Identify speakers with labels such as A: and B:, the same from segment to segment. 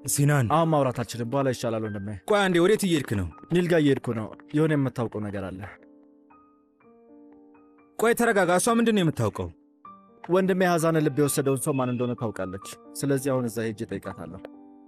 A: ሲናን
B: አሁን ማውራት አልችልም። በኋላ ይሻላል ወንድሜ።
A: ቆይ አንዴ፣ ወዴት እየሄድክ ነው?
B: ኒል ጋር እየሄድኩ ነው። የሆነ የምታውቀው ነገር አለ።
A: ቆይ ተረጋጋ። እሷ ምንድን ነው የምታውቀው?
B: ወንድሜ ሀዛንን ልብ የወሰደውን ሰው ማን እንደሆነ ታውቃለች። ስለዚህ አሁን እዛ ሄጄ እጠይቃታለሁ።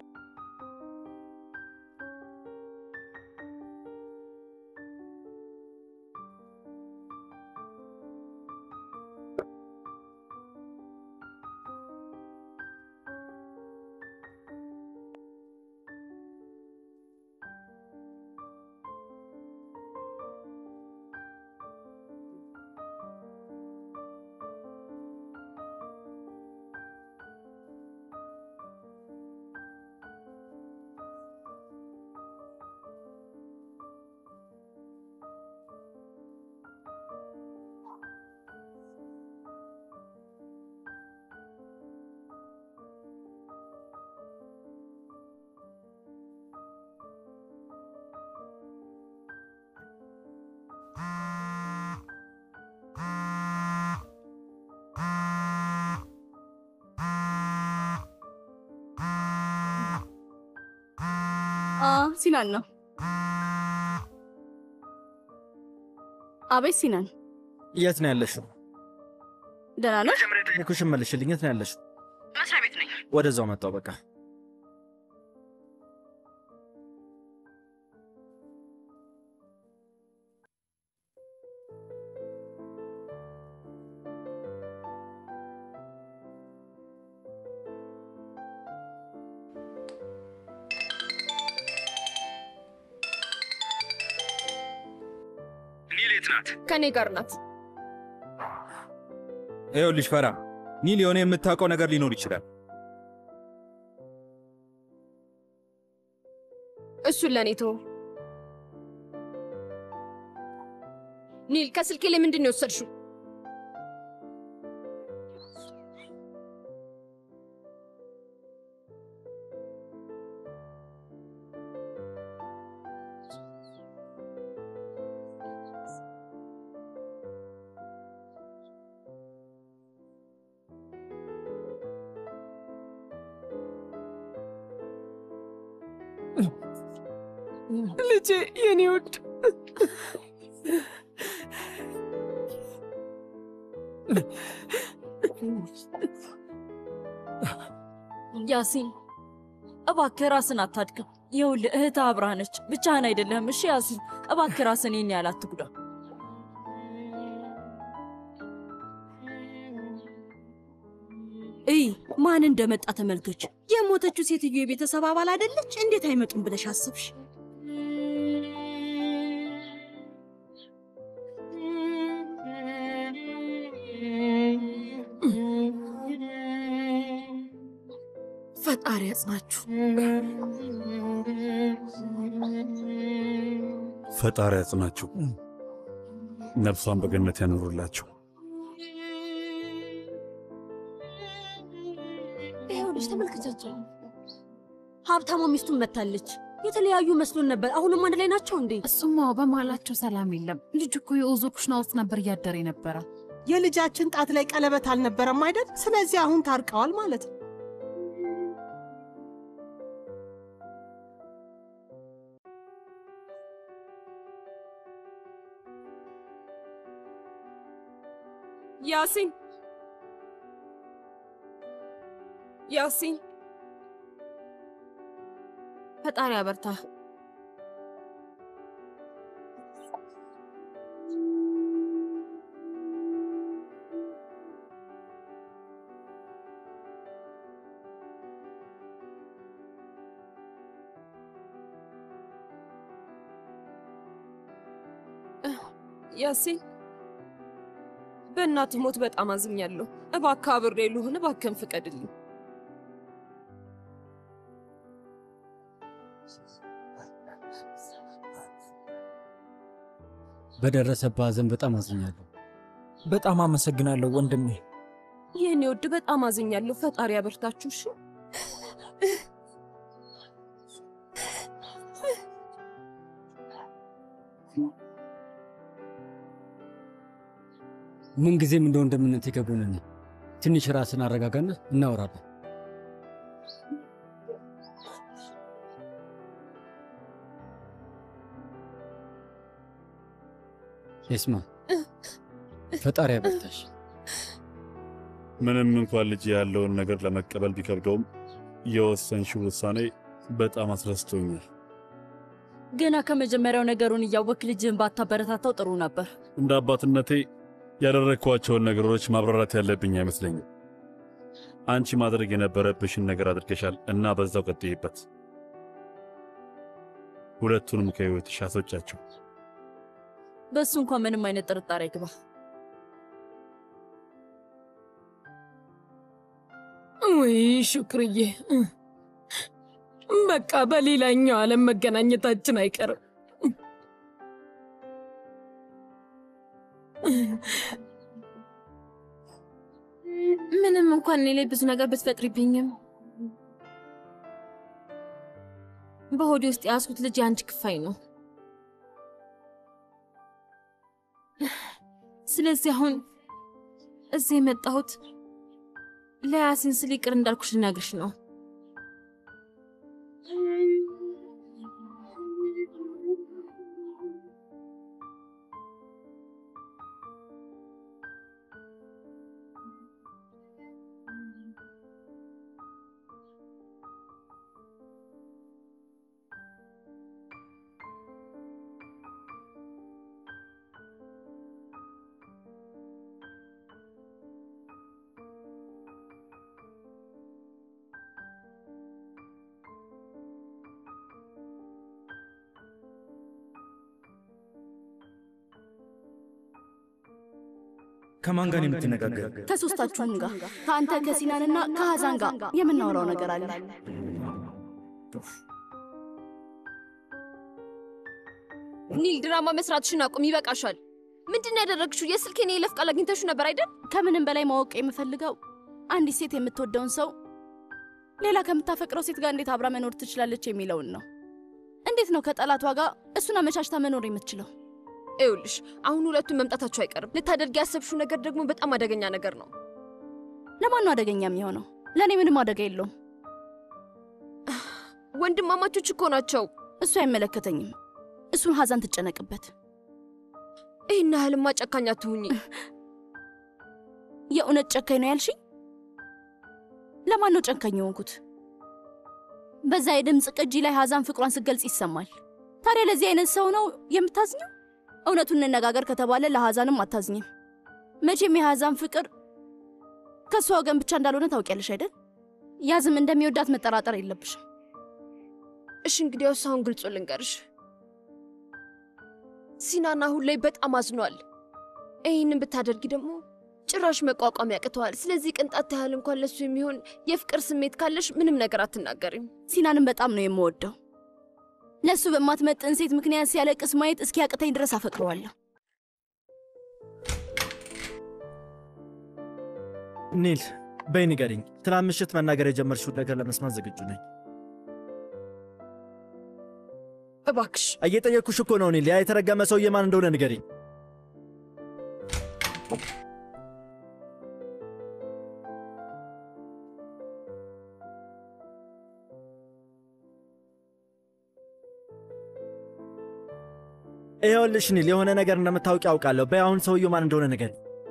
C: ሲናን ነው። አቤት ሲናን፣
B: የት ነው ያለሽው?
C: ደህና ነው?
B: ጠየኩሽን መልሽልኝ። የት ነው ያለሽው?
C: መስሪያ ቤት ነኝ።
B: ወደዛው መጣው። በቃ
A: ኒል የት ናት?
D: ከእኔ ጋር ናት።
A: ይኸውልሽ ፈራ፣ ኒል የሆነ የምታውቀው ነገር ሊኖር ይችላል።
D: እሱን ለእኔ ተወው። ኒል ከስልኬ ላይ ምንድን ነው የወሰድሽው? ልጄ የኔ ውድ
E: ያሲን እባክህ ራስን አታድክም። ይኸውልህ እህትህ አብራህ ነች፣ ብቻህን አይደለህም። እሺ ያሲን እባክህ ራስን ይህን ያህል አትጉዳ።
F: እይ ማን እንደመጣ ተመልከች። የሞተችው ሴትዮ የቤተሰብ አባል አይደለች? እንዴት አይመጡም ብለሽ አስብሽ? ፈጣሪ ያጽናችሁ።
G: ፈጣሪ ያጽናችሁ፣ ነፍሷን በገነት ያኖሩላቸው።
F: ይኸውልሽ ተመልከቻቸው። ሀብታሟ ሚስቱን መታለች። የተለያዩ መስሎን ነበር። አሁንም አንድ ላይ ናቸው እንዴ?
H: እሱማ በመሃላቸው ሰላም የለም። ልጅ እኮ የኦዞ ኩሽና ውስጥ ነበር እያደረ የነበረ።
I: የልጃችን ጣት ላይ ቀለበት አልነበረም አይደል? ስለዚህ አሁን ታርቀዋል ማለት ነው።
D: ያሲን ያሲን፣ ፈጣሪ አበርታ። ያሲን በእናትህ ሞት በጣም አዝኛለሁ። እባክህ አብሬ ልሁን፣ እባክህን ፍቀድልኝ።
J: በደረሰብህ ሐዘን በጣም አዝኛለሁ።
K: በጣም አመሰግናለሁ ወንድሜ።
D: ይህኔ ውድ በጣም አዝኛለሁ። ፈጣሪ ያበርታችሁ። እሺ
J: ምን ጊዜም እንደ ወንድምነት የከብዶን ትንሽ ራስን አረጋጋና እናወራለን። ኤስማ ፈጣሪ ያበርታሽ።
G: ምንም እንኳን ልጅ ያለውን ነገር ለመቀበል ቢከብደውም የወሰንሽው ውሳኔ በጣም አስደስቶኛል።
E: ገና ከመጀመሪያው ነገሩን እያወክ ልጅህን ባታበረታታው ጥሩ ነበር።
G: እንደ አባትነቴ ያደረግኳቸውን ነገሮች ማብራራት ያለብኝ አይመስለኝም። አንቺ ማድረግ የነበረብሽን ነገር አድርገሻል እና በዛው ቀጥይበት። ሁለቱንም ከሕይወትሽ አስወጫቸው።
E: በእሱ እንኳን ምንም አይነት ጥርጣሬ ግባ።
L: ውይ ሹክርዬ፣ በቃ በሌላኛው ዓለም መገናኘታችን አይቀርም።
D: ምንም እንኳን እኔ ላይ ብዙ ነገር ብትፈጥሪብኝም በሆዴ ውስጥ የያዝኩት ልጅ የአንቺ ክፋይ ነው። ስለዚህ አሁን እዚህ የመጣሁት ለያሲን ስል ይቅር እንዳልኩሽ ልነግርሽ ነው።
A: ከማን ጋር ነው የምትነጋገር?
C: ከሶስታችሁም ጋር ከአንተ ከሲናንና ከሀዛን ጋር የምናወራው ነገር አለ።
D: ኒል ድራማ መስራትሽን አቁም፣ ይበቃሻል። ምንድን ነው ያደረግሽው? የስልኬን የይለፍ ቃል አግኝተሽው ነበር አይደል?
C: ከምንም በላይ ማወቅ የምፈልገው አንዲት ሴት የምትወደውን ሰው ሌላ ከምታፈቅረው ሴት ጋር እንዴት አብራ መኖር ትችላለች የሚለውን ነው። እንዴት ነው ከጠላቷ ጋር እሱን አመቻችታ መኖር የምትችለው?
D: ይኸውልሽ አሁን ሁለቱም መምጣታቸው አይቀርም። ልታደርጊ ያሰብሽው ነገር ደግሞ በጣም አደገኛ ነገር ነው።
C: ለማን ነው አደገኛ የሚሆነው? ለእኔ ምንም አደጋ የለውም።
D: ወንድማማቾች እኮ ናቸው።
C: እሱ አይመለከተኝም። እሱን ሀዛን ትጨነቅበት።
D: ይህን ያህልማ ጨካኝ አትሁኚ።
C: የእውነት ጨካኝ ነው ያልሽኝ? ለማን ነው ጨካኝ የሆንኩት? በዛ የድምፅ ቅጂ ላይ ሀዛን ፍቅሯን ስትገልጽ ይሰማል። ታዲያ ለዚህ አይነት ሰው ነው የምታዝኘው? እውነቱን እንነጋገር ከተባለ ለሀዛንም አታዝኝም። መቼም የሀዛን ፍቅር ከእሷ ወገን ብቻ እንዳልሆነ ታውቂያለሽ አይደል? ያዝም እንደሚወዳት መጠራጠር የለብሽም።
D: እሺ እንግዲያውስ አሁን ግልጹ ልንገርሽ፣ ሲናን አሁን ላይ በጣም አዝኗል። ይህንን ብታደርጊ ደግሞ ጭራሽ መቋቋም ያቅተዋል። ስለዚህ ቅንጣት ያህል እንኳን ለሱ የሚሆን የፍቅር ስሜት ካለሽ ምንም ነገር አትናገሪም።
C: ሲናንም በጣም ነው የምወደው። ለእሱ በማትመጥን ሴት ምክንያት ሲያለቅስ ማየት እስኪያቅተኝ ድረስ አፈቅረዋለሁ።
B: ኒል በይ ንገሪኝ፣ ትናንት ምሽት መናገር የጀመርሽውን ነገር ለመስማት ዝግጁ ነኝ።
L: እባክሽ
B: እየጠየቅኩሽ እኮ ነው ኒል። ያ የተረገመ ሰውዬ ማን እንደሆነ ንገሪኝ። ይኸውልሽ ኒል፣ የሆነ ነገር እንደምታውቂ ያውቃለሁ። በይ አሁን ሰውዬው ማን እንደሆነ ንገሪኝ።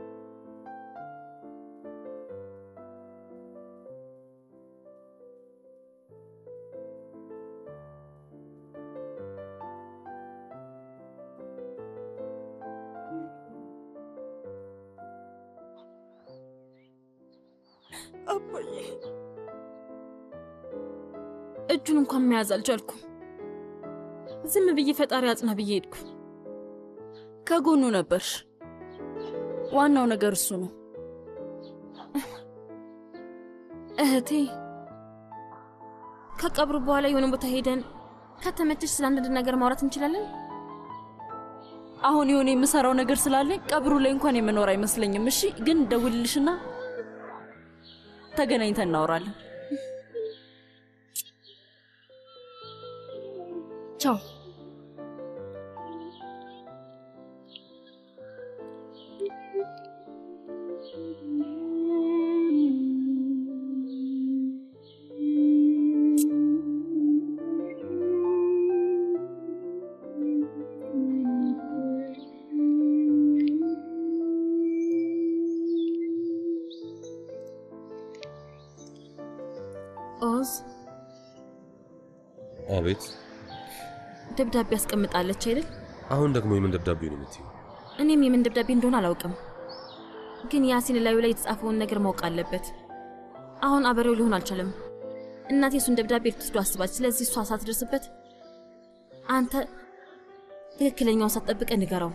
L: አባዬ
D: እጁን እንኳን መያዝ አልቻልኩም። ዝም ብዬ ፈጣሪ አጽና ብዬ ሄድኩ።
E: ከጎኑ ነበርሽ። ዋናው ነገር እሱ ነው።
D: እህቴ ከቀብሩ በኋላ የሆነ ቦታ ሄደን ከተመቸሽ ስለ አንዳንድ ነገር ማውራት እንችላለን።
E: አሁን የሆነ የምሰራው ነገር ስላለኝ ቀብሩ ላይ እንኳን የምኖር አይመስለኝም። እሺ፣ ግን ደውልልሽና ተገናኝተን እናወራለን። ቻው። ኦዝ
M: አቤት።
E: ደብዳቤ አስቀምጣለች አይደል?
M: አሁን ደግሞ የምን ደብዳቤ ነው የምትይው?
E: እኔም የምን ደብዳቤ እንደሆነ አላውቅም፣ ግን ያሲን ላዩ ላይ የተጻፈውን ነገር ማወቅ አለበት። አሁን አበሬው ሊሆን አልቻለም። እናቴ እሱን ደብዳቤ ልትወስዶ አስባች። ስለዚህ እሷ ሳትደርስበት አንተ ትክክለኛውን ሳትጠብቀ ንገረው።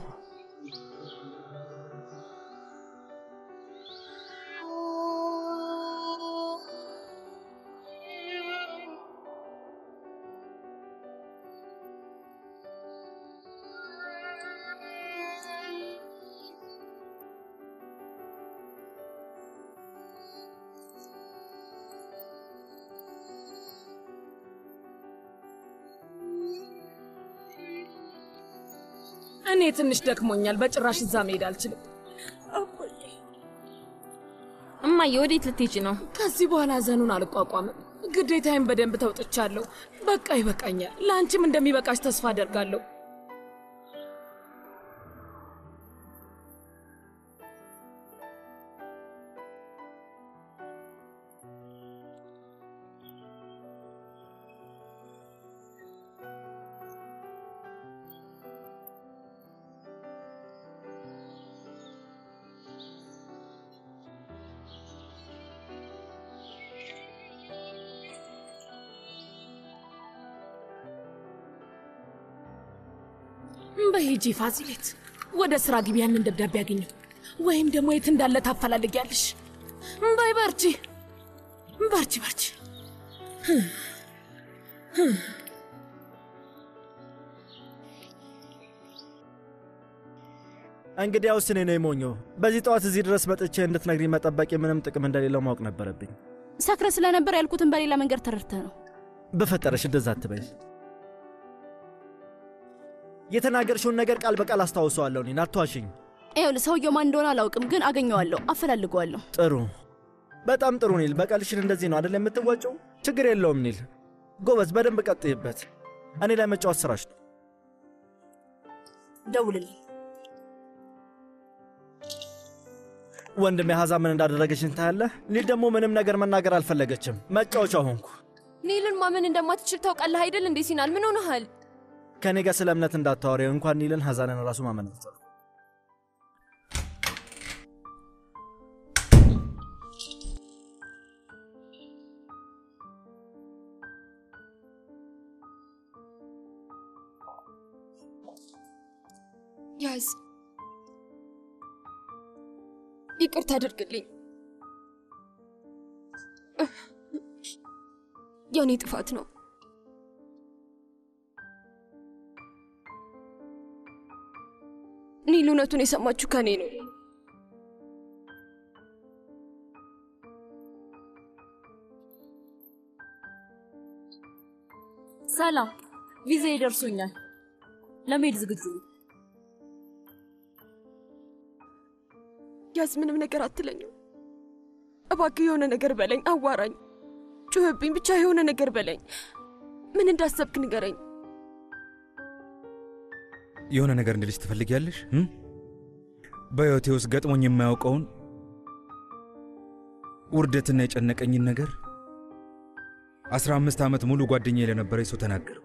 L: እኔ ትንሽ ደክሞኛል። በጭራሽ እዛ መሄድ አልችልም።
E: እማዬ ወዴት ልትሄጂ ነው?
L: ከዚህ በኋላ ሐዘኑን አልቋቋምም። ግዴታዬን በደንብ ተውጥቻለሁ። በቃ ይበቃኛል። ለአንቺም እንደሚበቃሽ ተስፋ አደርጋለሁ። በሂጂ ፋሲሌት፣ ወደ ስራ ግቢ። ያንን ደብዳቤ ያገኘው ወይም ደግሞ የት እንዳለ ታፈላልጊያለሽ። በይ በርቺ፣ በርቺ፣ በርቺ።
B: እንግዲያውስ እኔ ነው የሞኘው። በዚህ ጠዋት እዚህ ድረስ መጥቼ እንድትነግሪኝ መጠበቅ ምንም ጥቅም እንደሌለው ማወቅ ነበረብኝ።
C: ሰክረ ስለነበር ያልኩትን በሌላ መንገድ ተረድተህ ነው።
B: በፈጠረሽ እንደዛ አትበይ። የተናገርሽውን ነገር ቃል በቃል አስታውሰዋለሁ። እኔን አትዋሽኝ።
C: ይኸውልህ ሰውየው ማን እንደሆነ አላውቅም፣ ግን አገኘዋለሁ፣ አፈላልገዋለሁ።
B: ጥሩ፣ በጣም ጥሩ ኒል። በቀልሽን እንደዚህ ነው አደል የምትወጪው? ችግር የለውም ኒል። ጎበዝ፣ በደንብ ቀጥይበት። እኔ ላይ መጫወት ስራሽ ነው።
F: ደውልልኝ።
B: ወንድሜ ሀዛ ምን እንዳደረገችን ታያለህ። ኒል ደግሞ ምንም ነገር መናገር አልፈለገችም። መጫወቻ ሆንኩ።
D: ኒልን ማመን እንደማትችል ታውቃለህ አይደል እንዴ? ሲናል ምን ሆነሃል?
B: ከእኔ ጋር ስለ እምነት እንዳታወሪ። እንኳን ኒልን ሀዛንን ራሱ ማመን አልቻልኩም።
D: ያዝ፣ ይቅርታ አድርግልኝ። የኔ ጥፋት ነው። ኒል እውነቱን የሰማችሁ ከኔ ነው።
E: ሰላም፣ ቪዛ ይደርሶኛል። ለመሄድ ዝግጁ ነኝ።
D: ያዝ፣ ምንም ነገር አትለኝም። እባክህ የሆነ ነገር በለኝ፣ አዋራኝ፣ ጩህብኝ፣ ብቻ የሆነ ነገር በለኝ። ምን እንዳሰብክ ንገረኝ።
A: የሆነ ነገር እንድልሽ ትፈልጊያለሽ? እም? በሕይወቴ ውስጥ ገጥሞኝ የማያውቀውን ውርደትና የጨነቀኝን ነገር አስራ አምስት ዓመት ሙሉ ጓደኛዬ ለነበረኝ ሰው ተናገርኩ።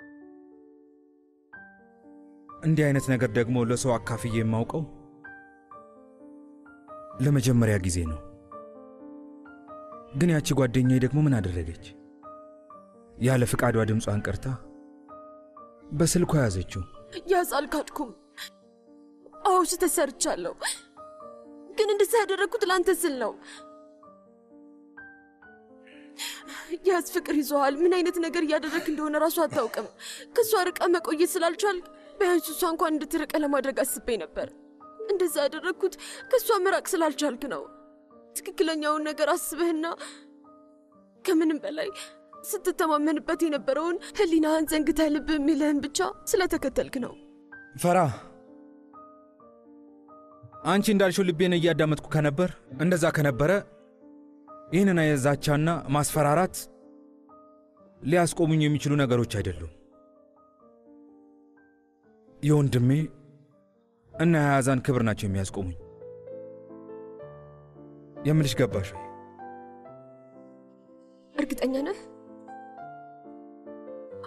A: እንዲህ አይነት ነገር ደግሞ ለሰው አካፍዬ የማውቀው ለመጀመሪያ ጊዜ ነው። ግን ያቺ ጓደኛዬ ደግሞ ምን አደረገች? ያለ ፍቃዷ ድምጿን ቀርታ በስልኳ ያዘችው።
D: ያዝ፣ አልካድኩም። አዎ ስህተት ሰርቻለሁ፣ ግን እንደዛ ያደረግኩት ለአንተ ስል ነው። ያዝ፣ ፍቅር ይዞሃል። ምን አይነት ነገር እያደረግክ እንደሆነ ራሱ አታውቅም። ከእሷ ርቀ መቆየት ስላልቻልክ ቢያንስ እሷ እንኳን እንድትርቀ ለማድረግ አስቤ ነበር። እንደዛ ያደረግኩት ከእሷ መራቅ ስላልቻልክ ነው። ትክክለኛውን ነገር አስበህና ከምንም በላይ ስትተማመንበት የነበረውን ሕሊናህን ዘንግተህ ልብ የሚልህን ብቻ ስለተከተልክ ነው።
A: ፈራ አንቺ እንዳልሽው ልቤን እያዳመጥኩ ከነበር እንደዛ ከነበረ ይህንን የዛቻና ማስፈራራት ሊያስቆሙኝ የሚችሉ ነገሮች አይደሉም። የወንድሜ እና የያዛን ክብር ናቸው የሚያስቆሙኝ። የምልሽ ገባሽ ወይ?
D: እርግጠኛ ነህ?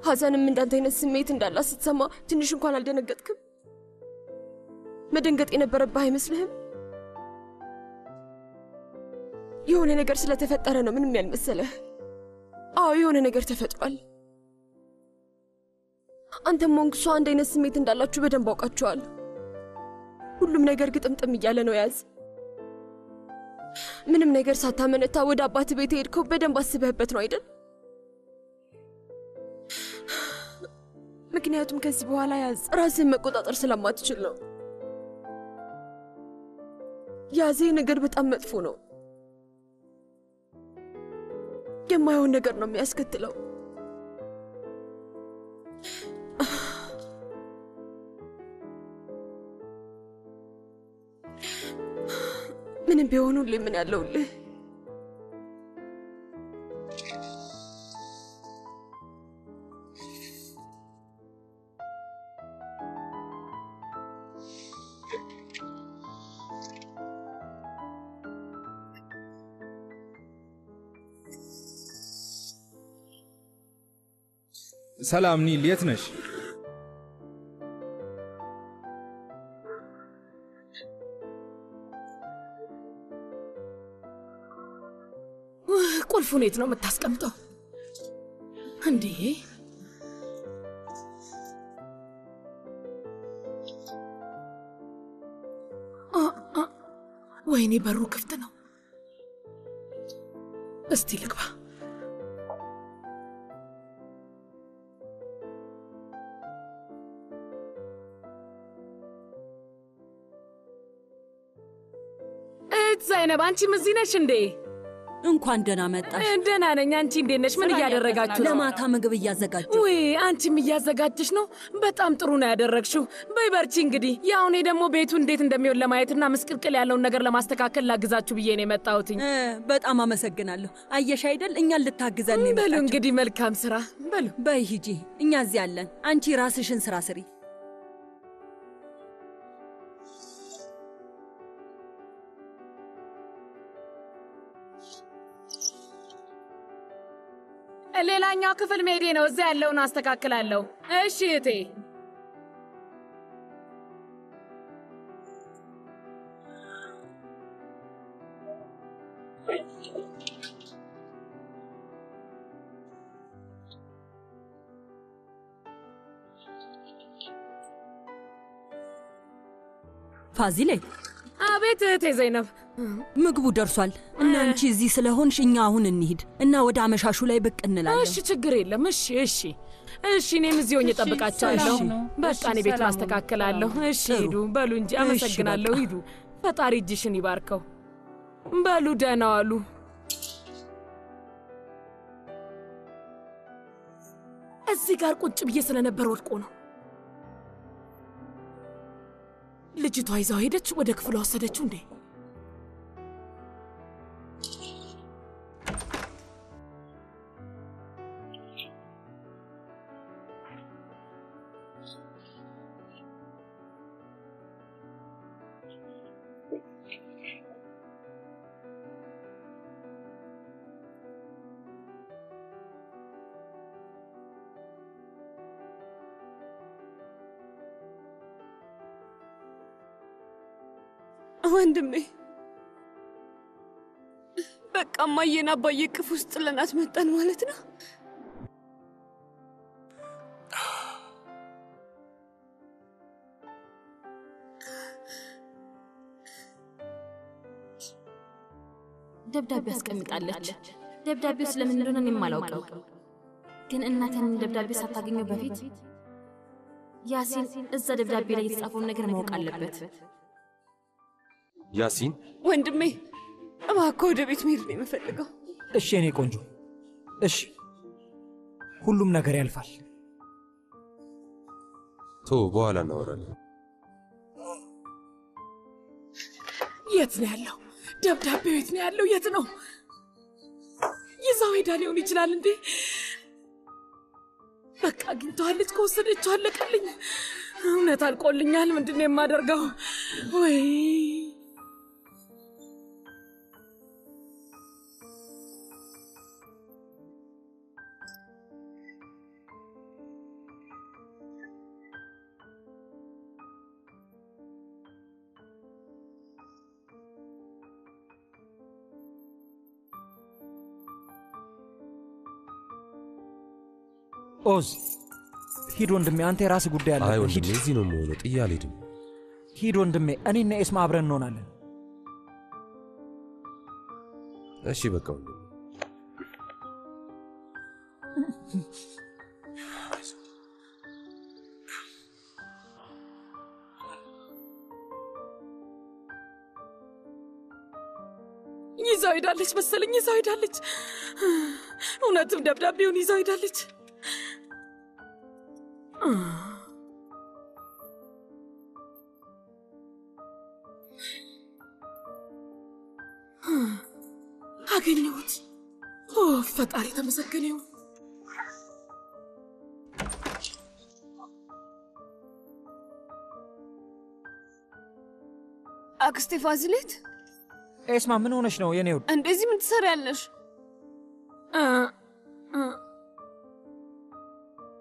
D: ሀዛንም እንዳንተ አይነት ስሜት እንዳላት ስትሰማ ትንሽ እንኳን አልደነገጥክም? መደንገጥ የነበረብህ አይመስልህም? የሆነ ነገር ስለተፈጠረ ነው ምንም ያልመሰለህ። አዎ የሆነ ነገር ተፈጥሯል። አንተም ሆንክ እሷ አንድ አይነት ስሜት እንዳላችሁ በደንብ አውቃችኋል። ሁሉም ነገር ግጥምጥም እያለ ነው ያዝ። ምንም ነገር ሳታመነታ ወደ አባት ቤት ሄድከው በደንብ አስበህበት ነው አይደል? ምክንያቱም ከዚህ በኋላ ያዝ ራስህን መቆጣጠር ስለማትችል ነው። ያዜ ነገር በጣም መጥፎ ነው። የማይሆን ነገር ነው የሚያስከትለው። ምንም ቢሆኑልህ ምን ያለውልህ
A: ሰላም ኒል፣ የት ነሽ?
L: ቁልፉን የት ነው የምታስቀምጠው? እንዴ አ- አ- ወይኔ በሩ ክፍት ነው። እስቲ ልግባ። እህት ዘይነብ አንቺም እዚህ ነሽ እንዴ?
F: እንኳን ደህና መጣሽ።
L: ደህና ነኝ። አንቺ እንዴት ነሽ? ምን እያደረጋችሁ ነው?
F: ለማታ ምግብ እያዘጋጀ
L: ውይ አንቺም እያዘጋጀሽ ነው። በጣም ጥሩ ነው ያደረግሽው። በይ በርቺ። እንግዲህ ያው እኔ ደግሞ ቤቱ እንዴት እንደሚሆን ለማየትና ምስቅልቅል ያለውን ነገር ለማስተካከል ላግዛችሁ ብዬ ነው የመጣሁትኝ።
F: በጣም አመሰግናለሁ። አየሽ አይደል እኛን ልታግዘን ነው
L: በሉ
F: የመጣችው።
L: እንግዲህ መልካም ስራ በሉ።
F: በይ ሂጂ፣ እኛ እዚህ አለን። አንቺ ራስሽን ስራ ስሪ።
L: ሌላኛው ክፍል መሄዴ ነው። እዚያ ያለውን አስተካክላለሁ። እሺ እቴ።
F: ፋዚሌ፣
L: አቤት እህቴ ዘይነብ።
F: ምግቡ ደርሷል እና አንቺ እዚህ ስለሆንሽ እኛ አሁን እንሂድ እና ወደ አመሻሹ ላይ ብቅ እንላለን።
L: እሺ ችግር የለም። እሺ እሺ እሺ። እኔም እዚህ ሆኜ እጠብቃቸዋለሁ።
F: ሰላም ነው።
L: በቃ እኔ ቤቱን አስተካክላለሁ። እሺ ሂዱ። በሉ እንጂ
F: እሺ፣
L: አመሰግናለሁ።
F: በቃ።
L: ሂዱ። ፈጣሪ እጅሽን ይባርከው። በሉ ደህና ዋሉ። እዚህ ጋር ቁጭ ብዬ ስለነበር ወድቆ ነው። ልጅቷ ይዛው ሄደች። ወደ ክፍሏ ወሰደችው እንዴ?
D: ወንድሜ በቃ እማዬን አባዬ እቅፍ ውስጥ ጥለናት መጣን ማለት ነው።
E: ደብዳቤ አስቀምጣለች። ደብዳቤው ስለምን እንደሆነ እኔም አላውቀው፣ ግን እናቴን ደብዳቤ ሳታገኘው በፊት ያሲን እዛ ደብዳቤ ላይ የተጻፈውን ነገር ማወቅ አለበት።
M: ያሲን
D: ወንድሜ እባክህ ወደ ቤት መሄድ ነው የምፈልገው።
K: እሺ የኔ ቆንጆ እሺ፣ ሁሉም ነገር ያልፋል።
M: ቶ በኋላ እናወራለን።
L: የት ነው ያለው? ደብዳቤው የት ነው ያለው? የት ነው? ይዛው ሄዳ ሊሆን ይችላል እንዴ? በቃ አግኝተዋለች። ከወሰደችው አለቀልኝ። እውነት አልቆልኛል። ምንድን ነው የማደርገው? ወይ
K: ኦዝ ሂድ ወንድሜ፣ አንተ የራስህ ጉዳይ
M: አይ
K: አለብህ።
M: ወንድሜ
K: ሂድ
M: እዚህ ነው የምሆነው፣ ጥዬ አልሄድም።
K: ሂድ ወንድሜ፣ እኔና ኤስማ አብረን እንሆናለን።
M: እሺ በቃ ወንድሜ።
L: ይዛው ሄዳለች መሰለኝ፣ ይዛው ሄዳለች። እውነትም ደብዳቤውን ይዛው ሄዳለች። አገኘሁት። ኦ ፈጣሪ የተመሰገነ ይሁን።
D: አክስቴ ፋዚሌት፣
K: ኤስማ ምን ሆነሽ ነው የኔ ውድ?
D: እንደዚህ ምን ትሰሪያለሽ?